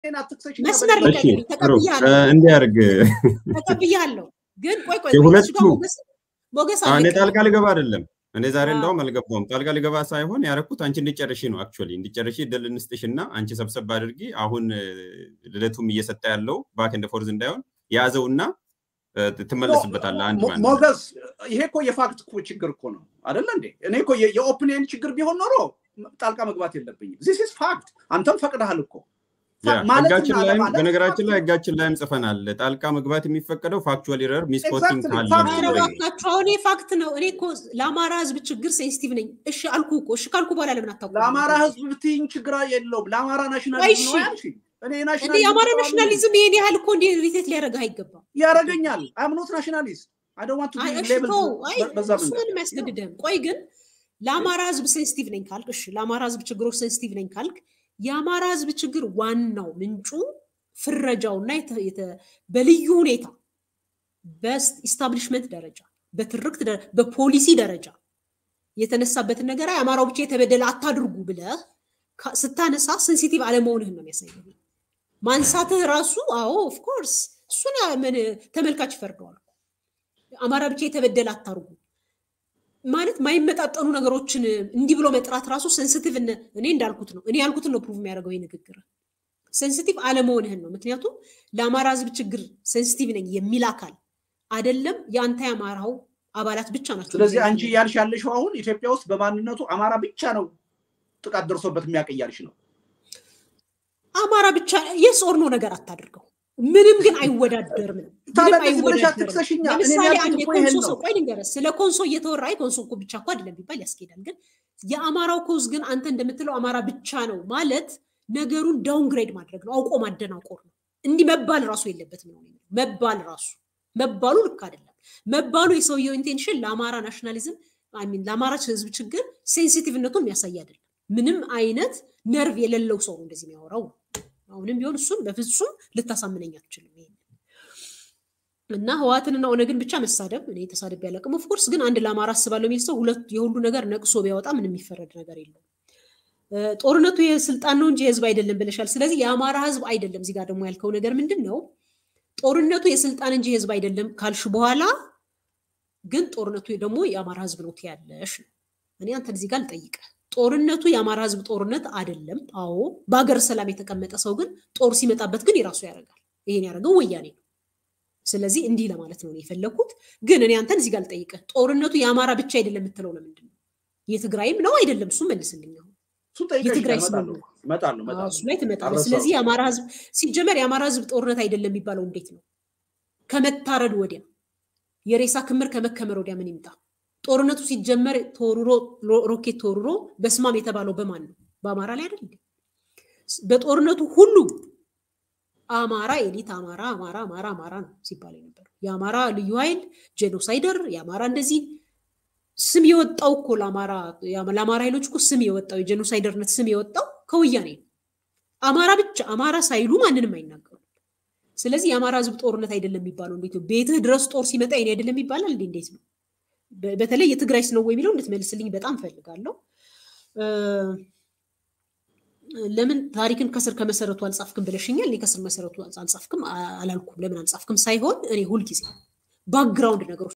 አትክሰሽኝ። መስመር በደንብ እሺ ልቀቅልኝ። ጥሩ ተቀብያለሁ እንዲያርግ ተቀብያለሁ። ግን ቆይ ቆይ ቆይ የሁለቱ እሱ ጋር ሞገስ ሞገስ እኔ አለቀ። ጣልቃ ልገባ አይደለም። እኔ ዛሬ አዎ። እንደውም አልገባውም። ጣልቃ ልገባ ሳይሆን ያረኩት አንቺ እንዲጨርሺ ነው። አክቹዋሊ እንዲጨርሺ እድል እንስጥሽ እና አንቺ ሰብሰብ አድርጊ። አሁን እ፣ ልደቱም እየሰጠ ያለው ባክ እንደ ፎርዝ እንዳይሆን ያዘውና እ፣ ትመለስበታለህ አንድ ሞ- ባንድ። ሞገስ ይሄ እኮ የፋክት እኮ ችግር እኮ ነው አይደለ እንዴ? እኔ እኮ የ- የኦፒኒየን ችግር ቢሆን ኖሮ ጣልቃ መግባት የለብኝም። ዚስ ኢዝ ፋክት። አንተም ፈቅደሃል እኮ ያ ማለትና ህጋችን ላይም አለማለት በነገራችን ላይ ፋክት ነው። ህጋችን ላይም ጽፈናል። ጣልቃ መግባት የሚፈቀደው ፋክቹዋል ኤረር ሚስኮቲንግ Exactly, ካለ fact ነው ኧረ ነው። የሚለው። እባካችሁ አሁን ይሄ ፋክት ነው። እኔ እኮ ለአማራ ህዝብ ችግር ሴንሲቲቭ ነኝ። እሺ አልኩ እኮ እሺ ካልኩ በኋላ ለምን አታውቁም? ለአማራ ህዝብ ብትይኝ ችግር የለውም። ለአማራ ቆይ ናሽናሊዝም ነው እሺ ያልሽኝ። እኔ እንዴ ናሽናሊዝም የአማራ ተቃዋሚ ነኝ። ናሽናሊዝም ይሄን ያህል እኮ እንዴ ሪቴት ሊያደርግህ አይገባም። ያደርገኛል። አም ኖት ናሽናሊስት አይ ዶንት ዋንት ቱ አይ ቢ እሺ ሌብል ተው፣ አይ በዛ እሱ መንገድ ምንም አያስገድድህም። ቆይ ግን ለአማራ ህዝብ ሴንሲቲቭ ነኝ ካልክ፣ እሺ ለአማራ ህዝብ ችግሮች ሴንሲቲቭ ነኝ ካልክ፣ የአማራ ህዝብ ችግር ዋናው ምንጩ ፍረጃውና የተ- የተ- በልዩ ሁኔታ በኢስታብሊሽመንት ደረጃ በትርክት ደረ- በፖሊሲ ደረጃ የተነሳበትን ነገር አይ አማራው ብቻ የተበደለ አታድርጉ ብለህ ካ- ስታነሳ ሴንሲቲቭ አለመሆንህን ነው የሚያሳየው። ማንሳትህ ራሱ አዎ ኦፍኮርስ እሱን ያ- ምን ተመልካች ይፈርደዋል። አማራ ብቻ የተበደለ አታርጉ ማለት ማይመጣጠኑ ነገሮችን እንዲህ ብሎ መጥራት ራሱ ሴንሲቲቭ እኔ እንዳልኩት ነው እኔ ያልኩትን ነው ፕሩቭ የሚያደርገው ይህ ንግግር ሴንሲቲቭ አለመሆንህን ነው። ምክንያቱም ለአማራ ህዝብ ችግር ሴንሲቲቭ ነኝ የሚል አካል አይደለም የአንተ የአማራው አባላት ብቻ ናቸው። ስለዚህ አንቺ እያልሽ ያለሽው አሁን ኢትዮጵያ ውስጥ በማንነቱ አማራ ብቻ ነው ጥቃት ደርሶበት የሚያውቅ እያልሽ ነው። አማራ ብቻ የስ ኦር ኖ ነገር አታድርገው። ምንም ግን አይወዳደርም ነው። ታዲያ ምንም እንደዚህ ብለሽ አይወዳደርም። አትክሰሽኛ። እኔ ለምሳሌ ያልኩት አንድ እኮ ይሄን የኮንሶ ነው። ሰው ቆይ ልንገርህ፣ ስለ ኮንሶ እየተወራ አይ ኮንሶ እኮ ብቻ እኮ አይደለም ቢባል ያስኬዳል። ግን የአማራው ኮዝ ግን አንተ እንደምትለው አማራ ብቻ ነው ማለት ነገሩን ዳውንግሬድ ማድረግ ነው፣ አውቆ ማደናቆር ነው። እንዲህ መባል ራሱ የለበትም ነው የሚለው። መባል ራሱ መባሉ ልክ አይደለም። መባሉ የሰውየው ኢንቴንሽን ለአማራ ናሽናሊዝም አይ ሚን ለአማራ ህዝብ ችግር ሴንሲቲቭነቱን የሚያሳይ አይደለም። ምንም አይነት ነርቭ የሌለው ሰው ነው እንደዚህ የሚያወራው። አሁንም ቢሆን እሱን በፍጹም ልታሳምነኝ አትችልም። ይሄን እና ህወሓትንና ኦነግን ብቻ መሳደብ እኔ ተሳድቤ አላውቅም። ኦፍኮርስ ግን አንድ ለአማራ አስባለሁ የሚል ሰው ሁለት የሁሉ ነገር ነቅሶ ቢያወጣ ምንም የሚፈረድ ነገር የለውም። እ፣ ጦርነቱ የስልጣን ነው እንጂ የህዝብ አይደለም ብለሻል። ስለዚህ የአማራ ህዝብ አይደለም። እዚህ ጋር ደግሞ ያልከው ነገር ምንድን ነው? ጦርነቱ የስልጣን እንጂ የህዝብ አይደለም ካልሽ በኋላ ግን ጦርነቱ ደግሞ የአማራ ህዝብ ነው ትያለሽ ነው። እኔ አንተን እዚህ ጋር ልጠይቅህ፣ ጦርነቱ የአማራ ህዝብ ጦርነት አይደለም። አዎ፣ በሀገር ሰላም የተቀመጠ ሰው ግን ጦር ሲመጣበት ግን የራሱ ያደርጋል። ይሄን ያደረገው ወያኔ ነው። ስለዚህ እንዲህ ለማለት ነው እኔ የፈለግኩት። ግን እኔ አንተን እዚህ ጋር ልጠይቅህ፣ ጦርነቱ የአማራ ብቻ አይደለም የምትለው ለምንድን ነው? የትግራይም ነው አይደለም? እሱ መልስልኝ። አሁን እሱን ጠይቀሽ የትግራይ እመጣለሁ ስምምነት እመጣለሁ አዎ፣ እሱ እመጣለሁ። ላይ ትመጣለህ። አልረሳሁም። ስለዚህ የአማራ ህዝብ ሲጀመር የአማራ ህዝብ ጦርነት አይደለም የሚባለው እንዴት ነው? ከመታረድ ወዲያ የሬሳ ክምር ከመከመር ወዲያ ምን ይምጣ? ጦርነቱ ሲጀመር ተወርሮ ሮ- ሮኬት ተወርሮ በስማም የተባለው በማን ነው? በአማራ ላይ አይደል? እንዴ? በጦርነቱ ሁሉ አማራ ኤሊት አማራ አማራ አማራ አማራ ነው ሲባል የነበረው የአማራ ልዩ ኃይል ጄኖሳይደር የአማራ እንደዚህ ስም የወጣው እኮ ለአማራ ለአማራ ኃይሎች እኮ ስም የወጣው የጄኖሳይደርነት ስም የወጣው ከወያኔ ነው። አማራ ብቻ አማራ ሳይሉ ማንንም አይናገሩ። ስለዚህ የአማራ ህዝብ ጦርነት አይደለም የሚባለው እንዴት ነው? ቤትህ ድረስ ጦር ሲመጣ የኔ አይደለም ይባላል እንዴ? እንዴት ነው? በ- በተለይ የትግራይስ ነው ወይ የሚለው እንድትመልስልኝ በጣም ፈልጋለሁ። እ፣ ለምን ታሪክን ከስር ከመሰረቱ አልጻፍክም ብለሽኛል። እኔ ከስር መሰረቱ አልጻፍክም አ- አላልኩም። ለምን አልጻፍክም ሳይሆን እኔ ሁልጊዜ ባክግራውንድ ነገሮች